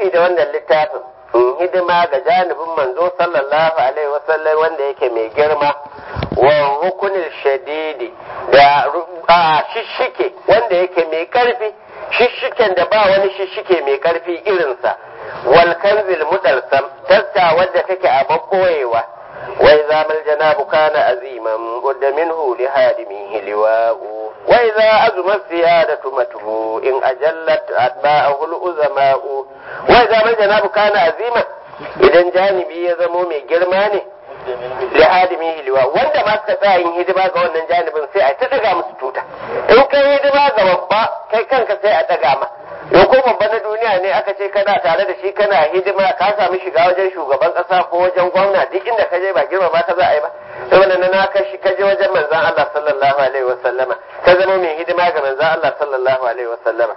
nufi da wannan littafin in hidima ga janibin manzo sallallahu alaihi wasallam wanda yake mai girma wa rukunin shadidi da shishike wanda yake mai karfi shishiken da ba wani shishike mai karfi irinsa wal kanzil mudarsam taska wadda take a bakkoyewa wai zamal janabu kana aziman qudda minhu li hadimihi liwa'u wai za azuma siyadatu matuhu in ajallat atba'ahu al-uzama'u wai zamal janabu kana aziman idan janibi ya zamo mai girma ne li hadimihi liwa wanda ma suka tsaya yin hidima ga wannan janibin sai a ta daga musu tuta in kai hidima ga babba kai kanka sai a daga ma yau ko babba na duniya ne aka ce kana tare da shi kana hidima ka sami shiga wajen shugaban kasa ko wajen gwamna duk inda ka je ba girma ba ka za a yi ba saboda na na ka shi ka je wajen manzan Allah sallallahu alaihi wasallama ka zama mai hidima ga manzan Allah sallallahu alaihi wasallama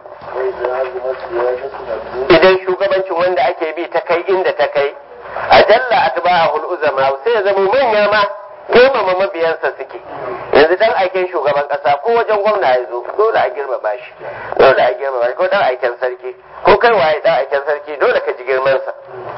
idan shugabancin wanda ake bi ta kai inda ta kai ajalla atba'ahul uzama sai ya zama manya ma girmama mabiyansa suke yanzu dan aikin shugaban kasa ko wajen gwamna ya zo dole a girmama shi dole a girmama shi ko dan aikin sarki ko kai waye dan aikin sarki dole ka ji girmansa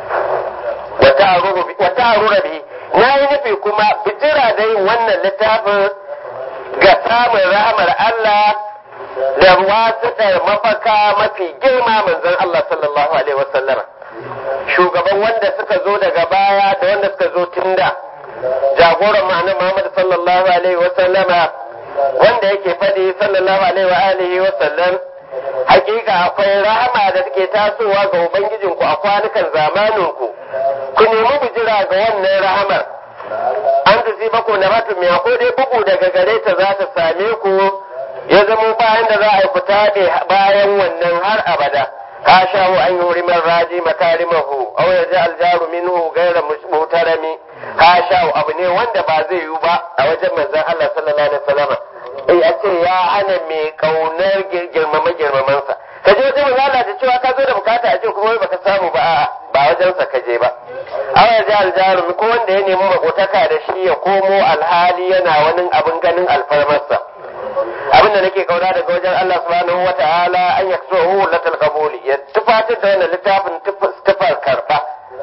wata arura bihi na yi nufi kuma bijira da yin wannan littafin ga samun rahamar Allah da wasiƙar mafaka mafi girma manzon Allah sallallahu alaihi wasallama shugaban wanda suka zo daga baya da wanda suka zo tun da jagoran ma'anar Muhammad sallallahu alaihi wa sallama wanda yake faɗi sallallahu alaihi wa alihi wa sallam hakika akwai rahama da take tasowa ga ubangijinku a kwanukan zamaninku ku nemi bijira ga wannan rahamar an tuzi bako na matu mai ko dai bugu daga gare ta za ta same ku ya zamo bayan da za a yi fita bayan wannan har abada كاشاه أن يهرم الراجي مكارمه أو يجعل الجار منه غير محترم كاشاه أبني وند بازي يوبا أو جمع الله صلى الله عليه وسلم ai a ce ya hana mai kaunar girmama girmamansa ka je wajen manzo ta cewa ka zo da bukata a ce kuma baka samu ba a'a ba wajensa ka je ba awa ya aljarum ko wanda ya nemi makotaka da shi ya komo alhali yana wani abin ganin alfarmarsa abinda nake kauna daga wajen Allah subhanahu wa ta'ala an yaksuhu latal qabuli ya tufatar da wannan littafin tufar karba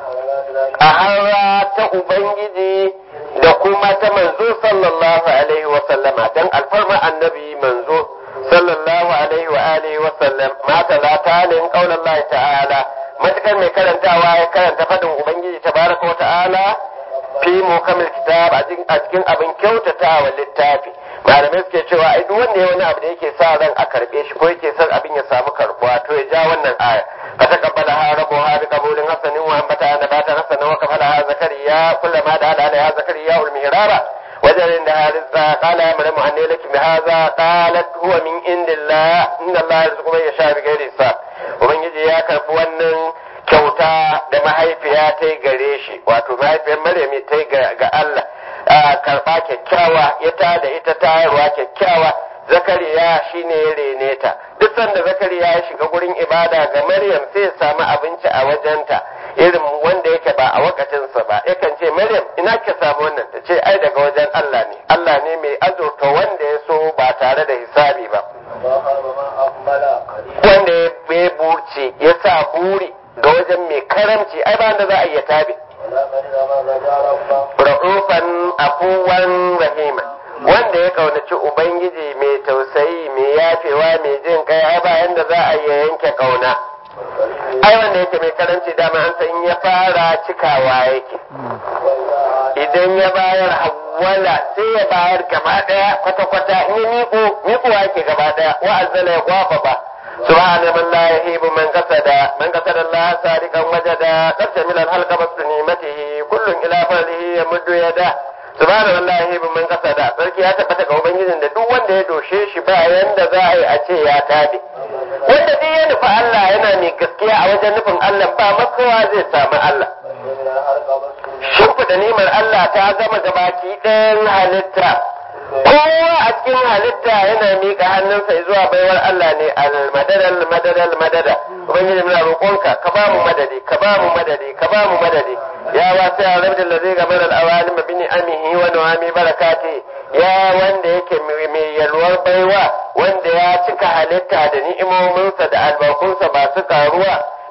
a harra ta ubangiji da kuma ta manzo sallallahu alaihi wa sallama dan alfarma annabi manzo sallallahu alaihi wa alihi wa sallam ma talata lin qaulallahi ta'ala matakar mai karantawa ya karanta fadin ubangiji tabaraka wa ta'ala fi mukamil kitab a cikin abin kyautatawa littafi malamai suke cewa ai duk wanda ya wani abu da yake sa ran a karbe shi ko yake son abin ya samu karbuwa to ya ja wannan aya fa taqabbala ha rabbuha bi qabulin hasanin wa ambata nabatan hasanan wa kafala ha zakariya kullama da ala ya zakariya ul mihrara wajen da harisa qala ya maryamu anni laki bi hadha qalat huwa min indillah inna allaha yarzuqu man yasha bi ghairi hisab ubangiji ya karbi wannan kyauta da mahaifiya ta yi gare shi wato mahaifiyar maryami ta yi ga Allah karɓa kyakkyawa ya ta da ita tayarwa kyakkyawa zakariya shine ya rene ta duk sanda zakariya ya shiga gurin ibada ga maryam sai ya samu abinci a wajenta irin wanda yake ba a wakatinsa ba yakan ce maryam ina ka samu wannan ta ce ai daga wajen Allah ne Allah ne mai azurta wanda ya so ba tare da hisabi ba wanda ya burce ya sa buri ga wajen mai karamci ai ba da za a iya tabi ra'ufan afuwan rahima wanda ya kaunaci ubangiji mai tausayi mai yafewa mai jin kai ai bayan da za a iya yanke kauna ai wanda yake mai karanci dama an san ya fara cikawa yake idan ya bayar hawala sai ya bayar gaba daya kwata-kwata in ya miko mikowa yake gaba daya wa'azzala ya kwafa ba سبحان من لا يهيب من قصد من قصد الله سارقا وجدا قد شمل الحلق بس نعمته كل الى فضله يمد يده سبحان من لا يهيب من قصد sarki ya tabbata ga ubangijin da duk wanda ya doshe shi ba yanda za a yi a ce ya tabi wanda duk ya nufi Allah yana mai gaskiya a wajen nufin Allah ba makawa zai samu Allah shimfiɗa nimar Allah ta gama gabaki ɗayan halitta kowa a cikin halitta yana miƙa hannunsa zuwa baiwar Allah ne al-madada al-madada al-madada ubangiji muna roƙonka ka ba mu madadi ka ba mu madadi ka ba mu madadi ya wasi a rabbi da zai gamar al-awalim bi ni'amihi wa nu'ami barakati ya wanda yake mai yalwar baiwa wanda ya cika halitta da ni'imominsa da albarkunsa ba su karuwa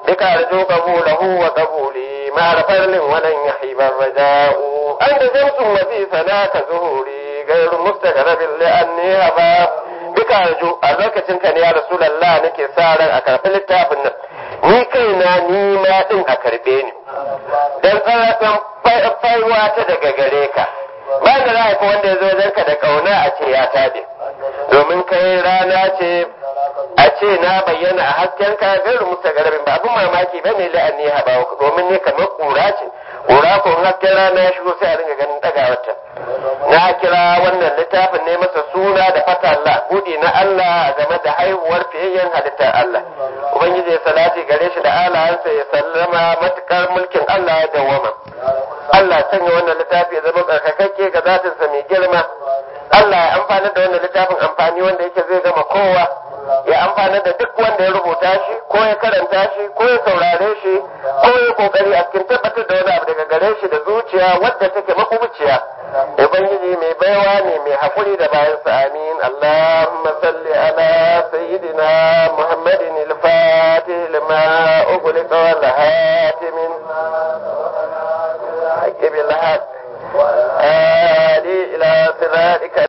بك أرجو قبوله وقبولي مع فرل ولن يحيب الرجاء أنت شمس وفي فناك ظهوري غير مستغرب لأني هبا بك أرجو أذكر كان يا رسول الله نكي سارا أكرف littafin ni kaina ni ma din a karbe ni dan tsarakan faiwa ta daga gare ka ba da za ka wanda ya zo wajenka da kauna a ce ya tabe domin kai rana ce a ce na bayyana a hasken ka gairu musta garabin ba abin mamaki ba ne la'anni haɓa domin ne kamar ƙura ce ƙura ko hasken rana ya shigo sai a ringa ganin ɗagawarta na kira wannan littafin ne masa suna da fata Allah buɗi na Allah game da haihuwar fiyayyen halittar Allah ubangiji ya salati gare shi da alayansa ya sallama matukar mulkin Allah ya dawwama Allah sanya wannan littafi ya zama tsarkakakke ga zatinsa mai girma Allah ya amfana da wannan littafin amfani wanda yake zai gama kowa ya amfana da duk wanda ya rubuta shi ko ya karanta shi ko ya saurare shi ko ya kokari a cikin tabbatar da wani abu daga gare shi da zuciya wadda take makubuciya ubangiji mai baiwa ne mai hakuri da bayan sa amin allahumma salli ala sayyidina muhammadin al-fatih lima ughliqa wal hatimin bil haqq هادي إلى صراطك